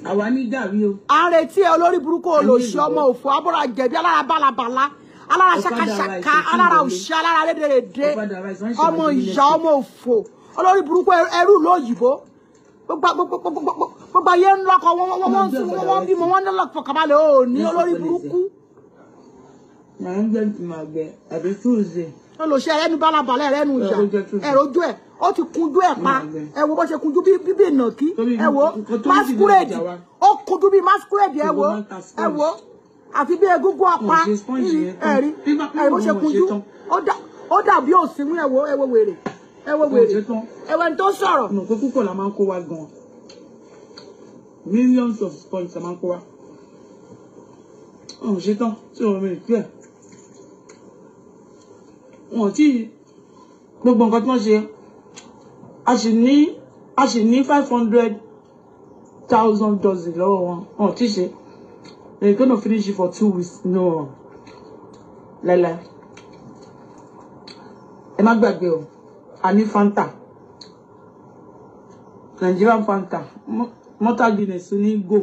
àwa ní gàrí o à ń retí ẹ olórí burúkú olòṣì ọmọ òfò abọ́ra jẹ̀bi alára bálabàlá alára ṣakaṣaka alára òṣì alára rédèrèdè Ọ̀fadà rice, wọ́n ṣe ọmọ wájú ìyá ọmọ òfò olórí burúkú ẹrú lóyìnbó gbogbo gbogbo gbogbo gbogbo gbogbo ayé ń lọkọ wọn wọn wọn sún wọn wọn bímọ wọn ní lọkọ kàbálẹ ò ní olórí burúkú màá ń gbẹ tí màá gbẹ àbí tuesday olòṣì ẹrẹnu bálabàlá ẹrẹnu ìyá Ẹ̀rọ jẹ́ tuntun. ẹrọ ojú ẹ ó ti kunjú ẹ pa ẹ wo bó ṣe kunjú bí bíbí ìnàkí Torí ẹ wo nǹkan tó ń masquerade dìde ìjà wa. ó kunjú bí masquerade ẹ wo Gbogbo wọn ta ẹ wo àfi bí egúngún ọpa Wọn ò ṣe sponge yìí, yẹn tán. ẹ̀rí Nígbà pé ẹ̀rí bó wọn ṣe ò ṣe kunjú tán. ó dà- ó dàbí òsínwó ẹ wo ẹ wo wèrè ẹ wo Wọn ò wèrè ṣe tán. ẹ wo ẹni tó sọ̀rọ̀ ọmọ pé púpọ̀ la máa ń kó wa gan millions of points la máa ń kó wa wọn ò ṣe tán tí wọn rìn pẹ́ wọn ò tí gbogbo nǹkan tí wọ́n ṣe a sì ní a sì ní five hundred thousand dozen lọ́wọ́ wọn wọn ò tí ṣe they gonna finish it for two weeks no láíláí ẹ má gbàgbé o a ní fanta. Nigerian Fanta, Mo- Malta Guinness ní Go.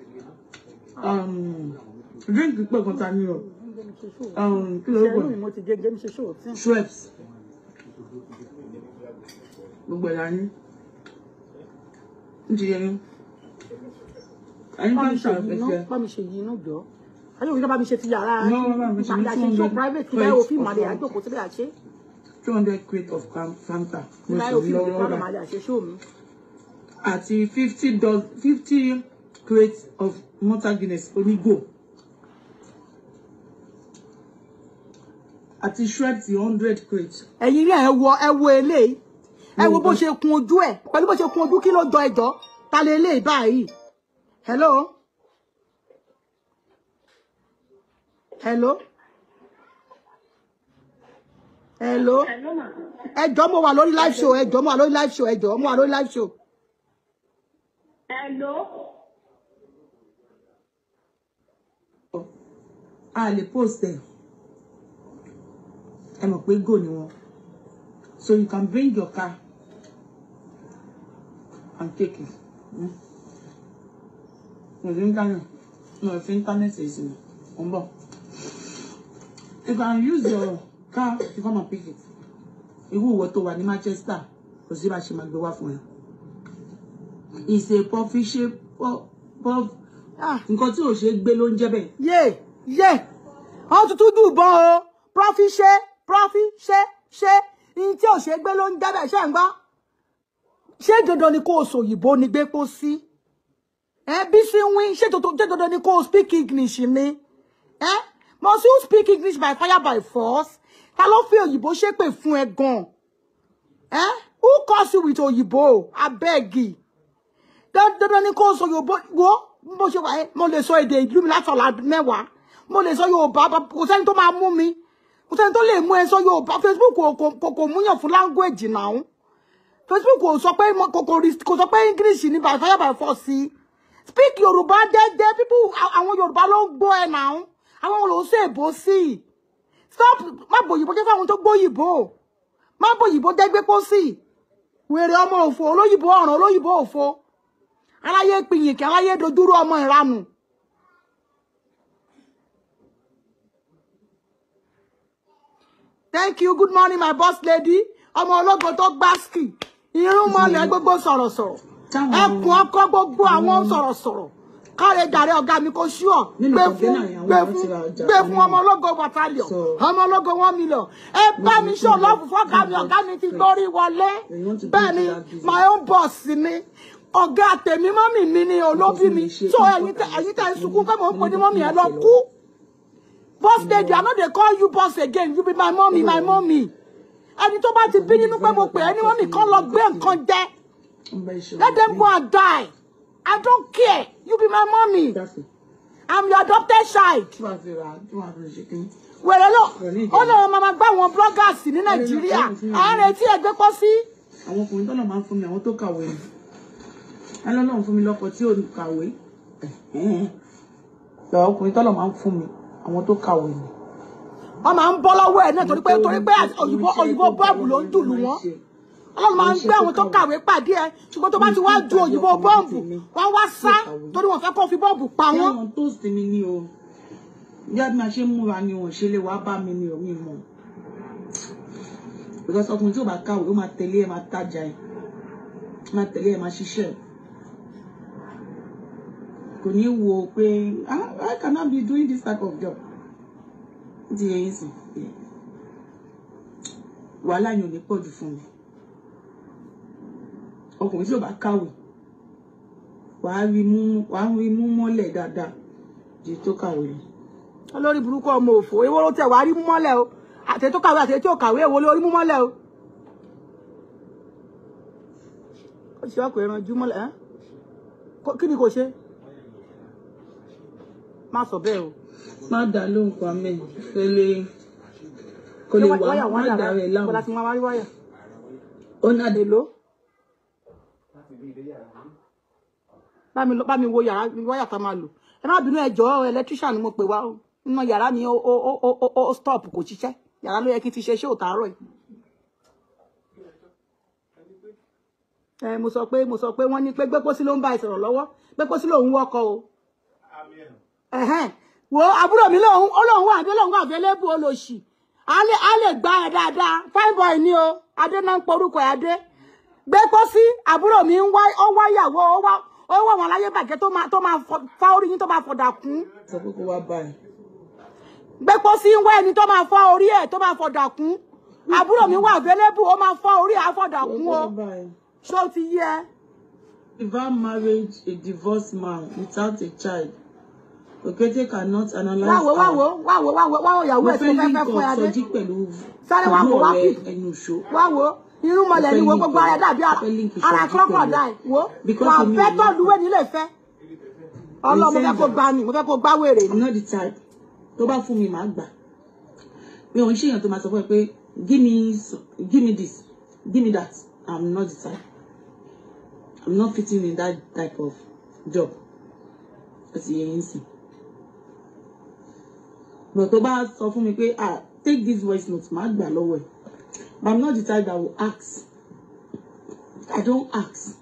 Um, drink pẹ̀ kan ta ni o. Um, kí ló ṣẹ́nu gbọ́? ni mo ti gé gé mi ṣe ṣòwò tí Schweppes. Gbogbo ẹ̀ la ní. Ń ti yẹ yín. Ẹni bá bá mi ń ṣe yìí iná ṣàfẹ́fẹ́. bá mi ṣe yìí iná jọ ayé òyìnbó bá mi ṣe ti yàrá No, bá mi ṣe ní àṣẹ show 200 private kí báyìí òfin màlẹ of- àjòkó síbẹ̀ àṣẹ two hundred crate of Fam- Fanta. kí Mo báyìí sì òfin lọ́wọ́ ìdíkọ́ rà. màlẹ àṣẹ show mi. Àti fifty dollars fifty crates of Malta Guinness onígò. Àti Schweppes hundred crates. ẹ̀yin rí ẹ wo ẹ wo eléyìí ẹ wo bó ṣe kun ojú ẹ pẹ̀lú bó ṣe kun ojú kí ló jọ ẹjọ́ ta lè eléyìí báyìí hello hello hello ẹjọ́ mo wà lórí live show ẹjọ́ mo wà lórí live show ẹjọ́ mo wà lórí live show Hello. a lè post ẹ ẹ mọ̀ pé go ni wọn so you can bring your car and take it Mm. mo fi internet mo fi internet ṣe ìsinmi mo ń bọ̀ you can use your car to come and pick it irú ìwọ tó wà ní Manchester kò sí bá a ṣe máa gbé wá fún ẹ it's a puffy shape puff puff ah nǹkan tí ò ṣe é gbé ló ń jẹ́ bẹ́ẹ̀. yé yé wọn tuntun jù bọ o prọfí ṣe prọfí ṣe ṣe ní tí ò ṣe gbé ló ń jábẹ ṣe ń gbọ́ ṣé dandan ni kó o sòyìnbó ni gbé kó sí ẹ bí sí wín ṣé dandan ṣé dandan ni kó o speak english ni ẹ must you speak english by fire by force ta ló fi òyìnbó ṣépè fún ẹ gan ẹ who calls you with òyìnbó abeg dandan ni kó o sọ yorùbá wo bó ṣe wà ẹ́ mo lè sọ èdè ìlú mi láti ọ̀la mẹ́wàá mo lè sọ yorùbá bá- kò sẹ́ni tó máa mú mi kò sẹ́ni tó lè mú ẹ sọ yorùbá facebook kò kò kò kò múyàn fún language náà facebook kò sọ pé mo- kò kò rí- kò sọ pé english ní by fire by force sí speak yorùbá dẹ́dẹ́ people à- àwọn yorùbá ló ń gbọ́ ẹ náà àwọn ò lò ó sí èbó sí stop má bòyìnbó jẹ́ fáwọn tó gbóyìnbó má bòyìnbó dẹ́gbẹ́ pọ́ sí wèrè ọmọ òfò olóyìnbó ọ̀ràn olóyìnbó òfò aláyé pinyìnkì aláyé dojúrú ọmọ ìranù thank you good morning my boss lady ọmọ ológo tó gbásìkì irun mọ́lẹ̀ gbogbo sọ̀rọ̀sọ̀rọ̀ Táwọn- ẹkùn ọkọ gbogbo àwọn sọ̀rọ̀sọ̀rọ̀ káre jàre ọ̀gá mi kò ṣúọ̀ Nínú gbé kọ̀ǹténà fún yẹn, àwọn gbé èèyàn fún ti ra ọjà gbé kan fún nínú. ọmọ ológo battalion So- ọmọ ológo one million ẹ bá mi ṣó lọ́ọ̀fù fọ́gá mi ọ̀gá mi ti gbórí wọlé They want to bẹ́ẹ̀ do ni that business. my own boss ni ọ̀gá tèmi mọ́mì mi ni olóbí mi Ṣe- so ẹ̀yin tẹ ẹ̀yin tẹ ń sunkún pé mò ń pè ní mọ́mì ẹ lọ kú boss lady i no dey call you boss again you be my mommy my mommy ẹni tó bá ti bí nínú pé mo pè é ní mọ́mì kan lọ gbé nǹkan jẹ Ọba ìṣòro. let them go and die i don't care you be my mommy Dáfẹ́. i'm your adopted child Tí wàá fi rà á, tí wàá fi ṣe kí ni. wẹ̀rẹ̀ lọ ó lè wọn máa gbá àwọn bloggers ní nàìjíríà àárẹ̀ tí ẹgbẹ́ kọ́ sí Àwọn ọkùnrin tọ́lọ̀ máa ń fún mi, àwọn tó kàwé ni. Alọ́lọ́run fún mi lọ́kọ tí ò ní kàwé. Lọ́wọ́ ọkùnrin tọ́lọ̀ máa ń fún mi, àwọn tó kàwé ni. wọn máa ń bọ́ lọ́wọ́ ẹ̀ náà torí pé torí pé òyìnbó òyìnbó bọ́ọ̀bù ló ń dùlù wọn ọlọ́run máa ń gbé àwọn tó kàwé pàdé ẹ ṣùgbọ́n tó bá ti wá ju òyìnbó bọ́ǹbù wọ́n wá sá torí wọ́n fẹ́ kó fi bọ́ǹbù pa wọ́n. Táwọn toast mi ni o. Bí a bí máa ṣe ń múra ni wọ́n ṣe lè wá bá mi ni o mi mọ̀. Because ọkùnrin tí ò bá kàwé ó máa tẹ̀lé ẹ̀ máa tajà ẹ̀. Máa tẹ̀lé ẹ̀ máa ṣiṣẹ́ ẹ̀. Kò ní wo pé "Ah, I cannot be doing this type of job. Ó ti yẹ yín sìn. Wàhálà yẹn ò ní pọ̀ jù fún mi. Ọkùnrin tí ò bá kàwé wàá rí mú wàá rí mú mọ́lẹ̀ dáadáa ju tó kàwé lọ. olórí burúkú ọmọ òfò èwo ló tẹ wàá rí mú mọ́lẹ̀ o àti tó kàwé àti tí ò kàwé èwo ló rí mú mọ́lẹ̀ o. ó ṣe ọkọ̀ ẹran jú mọ́lẹ̀ ẹ́ Kó- kí ni kò ṣe má sọ bẹ́ẹ̀ o. má dá lóhùn pa mẹ́ kó lè kó lè wá wáyà má wáyà dá rẹ̀ bọ́lá láwọn. ti máa wá rí wáyà. ó náà dé èlò bá mi lọ- bá mi wo yàrá wáyà tá a máa lò ẹ má bínú ẹjọ́ electrician ni mo pè wá o nínú yàrá ni ó ó ó ó ó stop kò ṣiṣẹ́ yàrá ló yẹ kí n ti ṣe ṣé òtárọ̀ yìí. ẹ mo sọ pé mo sọ pé wọ́n ní pé gbépósí ló ń bá ìsọ̀rọ̀ lọ́wọ́ gbépósí lòun wọkọ̀ o ẹ̀hẹ́n wo àbúrò mi lòun ó lòun wà dé lòun wà available olóṣì á lè á lè gbá ẹ dáadáa fine boy ni o adé náà ń porúkọ ẹ adé gbé pósí àbúrò mi ń wá ó wá ìyàwó ó wá ó wá wọn láyé bàjẹ́ tó máa tó máa fọ- fá orí yín tó máa fọ̀dà kún sọ pé kó wá báyìí. gbé pósí ń wá ẹni tó máa fọ́ orí ẹ̀ tó máa fọ̀dà kún àbúrò mi wà available ó máa fọ́ orí ẹ̀ á fọ̀dà Kó kún o wá báyìí. ṣó ti yẹ Without marriage, a divorced man without a child, Okete cannot analyze wáwo wáwo wáwo wáwo wáwo ìyàwó mo ẹ̀ tó fẹ́ fẹ́ link fẹ́ fún ẹ up adé Sọjí pẹ̀lú Sáré wá pẹ̀lú wò, wá ọ̀rẹ́ kì. ẹnu ìṣó. wáwo irun mọlẹ̀ ni wo gbogbo ara ẹ̀ dàbí ara Mo fẹ́ link ara Sọjí crocodile pẹ̀lú- wo Because wà èmi ò fẹ́ ní- tọ́lú wẹ̀ nílé fẹ́ ọlọ́run mo fẹ́ kó gbá ni mo fẹ́ kó gbá wèrè ni. I'm not the type tó bá fún mi màá gbà mi ò ń ṣèyàn tó máa sọ fún ẹ pé give me s- give me this give me that I'm not the type I'm not fitting in that type of job ẹ sì yẹ yín sìn but tó bá sọ fún mi pé ah take this voice note màá gbà lọ́wọ́ ẹ̀ but I'm not the type that will ask I don't ask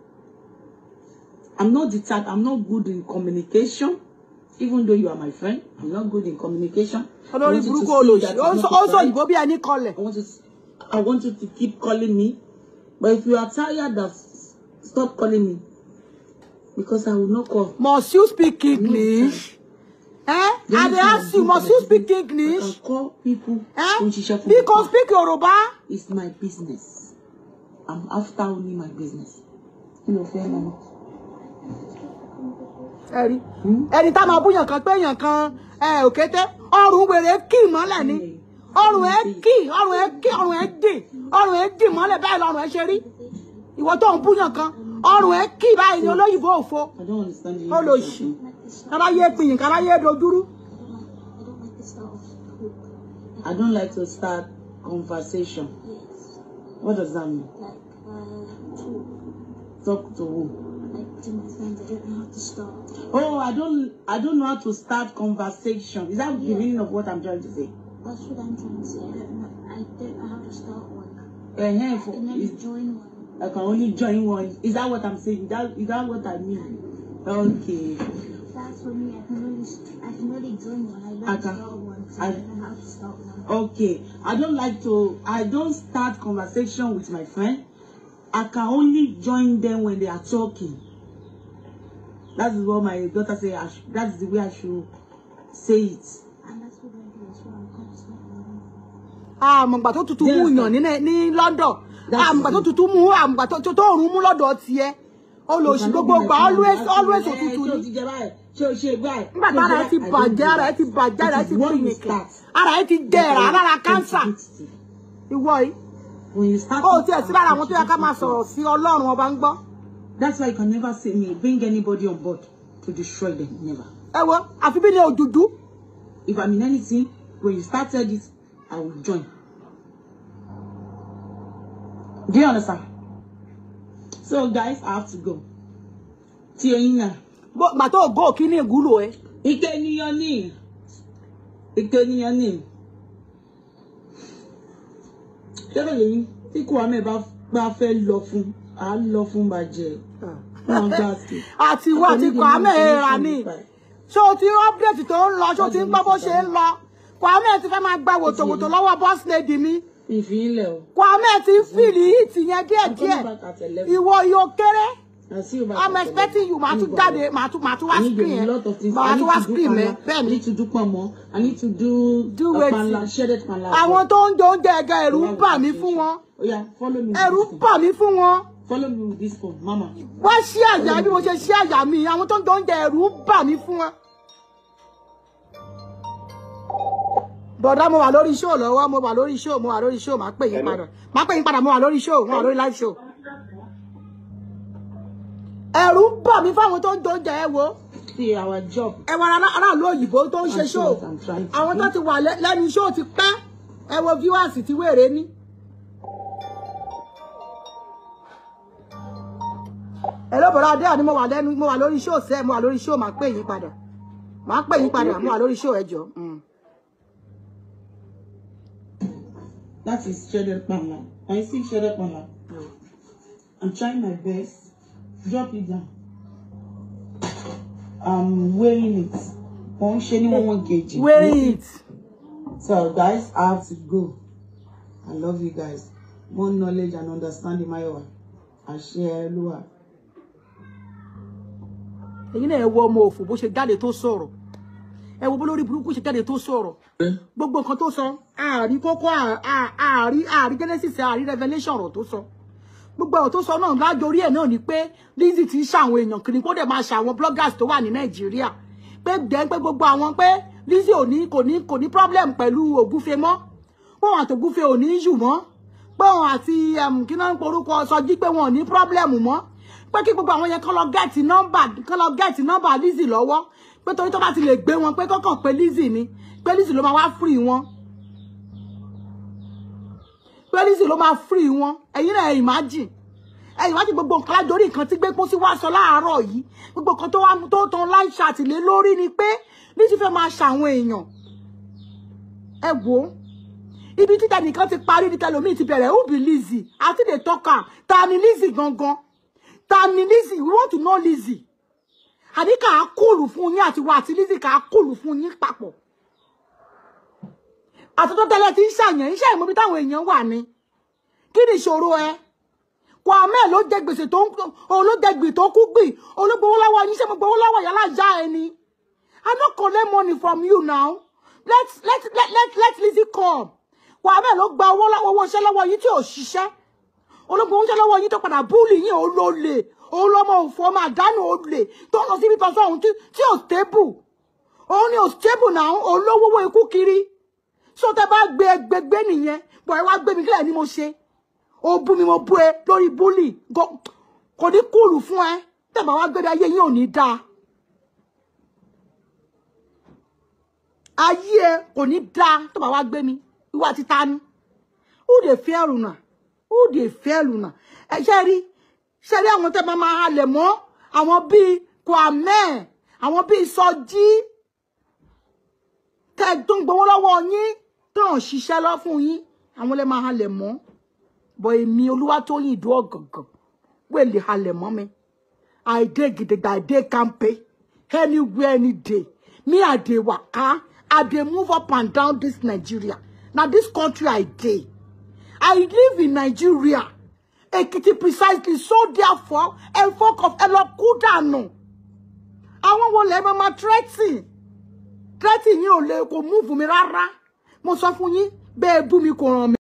I'm not the type I'm not good in communication even though you are my friend I'm not good in communication. I olórí want you to burúkú see olóṣì that ó I'm ń not sọ ó ń sọ right. òyìnbó bí ẹni kọlẹ̀ I want you to, I want you to keep calling me. But if you are tired of stop calling me. Because I will not call. must you speak English eh The I only dey thing ask I you do must for you my speak business, I English can call people eh tó ń ṣiṣẹ́ fún bí mi. kò speak Yorùbá It's my business. I'm after only my business. Kí ló fẹ́ mọ́? ẹ̀rí ẹni tá máa búyàn kan pé èèyàn kan ẹ òkété ọrùn wèrè kì mọ́lẹ̀ ni ọrùn ẹ kì ọrùn ẹ kì ọrùn ẹ dì ọrùn ẹ dì mọ́lẹ̀ báyìí lọ́rùn ẹ ṣe rí ìwọ tó ń búyàn kan ọrùn ẹ kì báyìí ni olóyìnbó òfo I don't understand the olóṣì English. of it. káráyé pinyìn káráyé dojúrú I don't like the start I of talk. don't like to start conversation. Yes. What does that mean? Like, uh, talk. Talk to who? Like, to my friends, I don't know how to start. Oh, I don't I don't know how to start conversation. Is that the Yeah. meaning of what I'm trying to say? That's what I'm trying to say. I don't know. I don't know how to start one. Uh-huh, I for, can never is, join one. I can only join one. Is that what I'm saying? Is that is that what I mean? Okay. That's for me. I can only, I can only join one. I don't I can- start one because I, I- don't know how to start one. Okay. I don't like to I don't start conversation with my friend. I can only join them when they are talking. That is what my daughter say. I sh- that's the way I should say it. And that's what I do as well. I can't start one. àmọ̀gbà tó tutù mú Yes, yàn ní ní London That's àmọ̀gbà tó it. tutù mú àmọ̀gbà tó tó òórùn mú lọ́dọ̀ tiẹ̀ olóṣì gbogbo gbà always always òtútù Ṣé o ni ti jẹ báyìí? Ṣé o ṣe báyìí? nígbà tí ara ẹ ti bàjẹ́ ara ẹ ti bàjẹ́ ara ẹ ti pìnìkì ara ẹ ti jẹrà lára kánsà ìwọ yìí When you start ó tiẹ̀ sí lára àwọn tó yẹ ká máa sọ̀rọ̀ sí Ọlọ́run ọba ń gbọ́ That's why you can never say me bring anybody on board to destroy them. Never. ẹ wo àfi bí ní òdùdú If I'm in anything, when you started it, I will join. Do you understand? So guys, I have to go. Tí oyin náà. Bó- gbà tó gò kí ní ìgúlò ẹ Ike ènìyàn ní. Ike ènìyàn ní. Ṣé kò lè yín? Tí kò wá mẹ́ bá pé a fẹ́ lọ fún a lọ fún bàjẹ́ wọn gbà sí. àti ìwọ àti Kwame ra ni ṣé o ti update tó ń lọ ṣé o ti ń gbọ́ bó ṣe ń lọ Kwame ti fẹ́ máa gba wòtòwòtò lọ́wọ́ boss lady mi ìfìlẹ̀ o. Kwame ti fìlì hìtì yẹn díẹ̀díẹ̀ ìwọ yóò kéré I'm expecting you màá tún jáde màá tún màá tún wá screen yẹn màá tún wá screen mẹ bẹ́ẹ̀ I ni need to do pọ̀nmọ́ I need to do, Do uh, wetin? panla shredded panla. àwọn tó ń jẹ oúnjẹ ẹ̀gá ẹ̀rù ń bà mí fún wọn oya follow me with ẹ̀rù this ń phone bà mí fún wọn follow me with this phone mama. wá sí àyà bí mo ṣe sí àyà mi àwọn tó ń jẹ oúnjẹ ẹ̀rù ń bà mí fún wọn. bọ̀dá mo wà lórí show lọ́wọ́ mo wà lórí show mo wà lórí show máa pè yín padà máa pè yín padà mo wà lórí show mo wà lórí live show. ẹ̀rù ń bà mí fáwọn tó ń jẹ oúnjẹ ẹ wo see our job. ẹ wọ ará- aráàlú òyìnbó tó ń ṣe I'm show trying, I'm trying to àwọn tó do. ti wà lẹ- lẹ́nu show ti pẹ́ ẹ wo viewers ti wèrè ní. ẹ ló bọ̀dọ̀ adé àní mo wà lẹ́nu mo wà lórí show sẹ́ mo wà lórí show máa pè yín padà máa pè yín padà mo wà lórí show ẹ jọ. Mm. That is shredded panla. Can you see shredded panla? I'm trying my best. Drop it down. I'm weighing it. Wọ́n ṣe ní one one kg. wait So guys, I have to go. I love you guys. More knowledge and understanding Mayowa. Àṣẹ Olúwa. èyí náà ẹ wo ọmọ òfò bó ṣe jáde tó sọ̀rọ̀ ẹ wo bó lórí burúkú ṣe jáde tó sọ̀rọ̀ gbogbo nǹkan tó sọ ààrí kókó à- à- ààrí ààrí genesis ààrí revelation ọ̀rọ̀ tó sọ gbogbo ọ̀rọ̀ tó sọ náà lájorí ẹ̀ náà ni pé Lizzy ti ń ṣàwọn èèyàn kiri kó dẹ̀ máa ṣàwọn bloggers tó wà ní nàìjíríà pé dẹ́n pé gbogbo àwọn pé Lizzy ò ní kò ní kò ní problem pẹ̀lú ògúfe mọ́ pé wọn àti ògúfe ò ní yù mọ́ pé wọn àti um, kí náà ń porúkọ sọjí pé wọn ò ní problem mọ́ pé kí gbogbo àwọn yẹn kán lọ gẹ́ẹ̀tì nọ́mbà kán lọ gẹ́ẹ̀tì nọ́mbà Lizzy lọ́wọ́ pé torí tó bá ti lè gbé wọn pé kọ́kàn pé Lizzy ni pé Lizzy ló máa wá free wọn pé Lizzy ló máa free wọn ẹ̀yin náà imagine ẹ imagine gbogbo nǹkan lájorí nǹkan tí gbé pósí wá sọ láàárọ̀ yìí gbogbo nǹkan tó wá tó tán láì ṣàtìlé lórí ni pé Lizzy fẹ́ máa ṣàwọn èèyàn ẹ wò ó ibi títa nìkan ti parí ní tẹlomi ti bẹ̀rẹ̀ who be Lizzy àti dey talk am ta ni Lizzy gangan ta ni Lizzy we want to know Lizzy àní kà á kúlù fún yín àti wa àti Lizzy kà á kúlù fún yín papọ̀ àtúntò tẹ́lẹ̀ tí ń ṣàyàn iṣẹ́ ìmọ̀bí táwọn èèyàn wà ní kí ni ìṣòro ẹ Kwame ló jẹ gbèsè tó ń òun ló jẹ gbì tó kú gbì olóògbówó lọ́wọ́ yín ṣé mo gbowó lọ́wọ́ yàrá ìyá ẹ ni I no collect money from you now let let let let let Lizzy come Kwame ló gba owó lọ́wọ́ owó iṣẹ́ lọ́wọ́ yín tí ò ṣiṣẹ́ olóògbé oúnjẹ lọ́wọ́ yín tó padà búùlì yín òun ló lè òun lọ́mọ òfò ọmọ àdánù olè tó ń lọ síbi kan sọ́hun tí tí ò stable òun ni ò stable náà òun ló wówó ikú kiri so tẹ bá gbé ẹgbẹgbẹ nìyẹn bọ̀ ẹ wá gbé mi kílẹ̀ ni mo ṣe ó bú mi mo bú ẹ lórí búlì Go- kò ní kúlù fún ẹ tẹ bá wá gbé mi ayé yín ò ní dáa ayé ẹ kò ní dáa tó bá wá gbé mi ìwà títa ni ó lè fẹ́ ẹrù náà ó lè fẹ́ ẹrù náà ẹ ṣe rí ṣe rí àwọn tẹ máa máa halẹ̀ mọ́ àwọn bíi Kwame àwọn bíi Sọjí tẹ tó ń gbowó lọ́wọ́ yín tó ń ṣiṣẹ́ lọ fún yín àwọn lè máa halẹ̀ mọ́ bọ̀ èmi Olúwatóyìn ìdú ọ̀gàngàn wẹ́ẹ̀ lè halẹ̀ mọ́ mi I dey gidigba I dey kampe anywhere any day me I dey waka I dey move up and down this Nigeria na this country I dey I live in Nigeria Ekiti precisely so therefore ẹ fọkàn ẹ lọ kú dànù àwọn wo lè máa threatening threatening yín ò lè kò move mi rárá mo sọ fún yín bẹ́ẹ̀ bú mi kò ràn mí.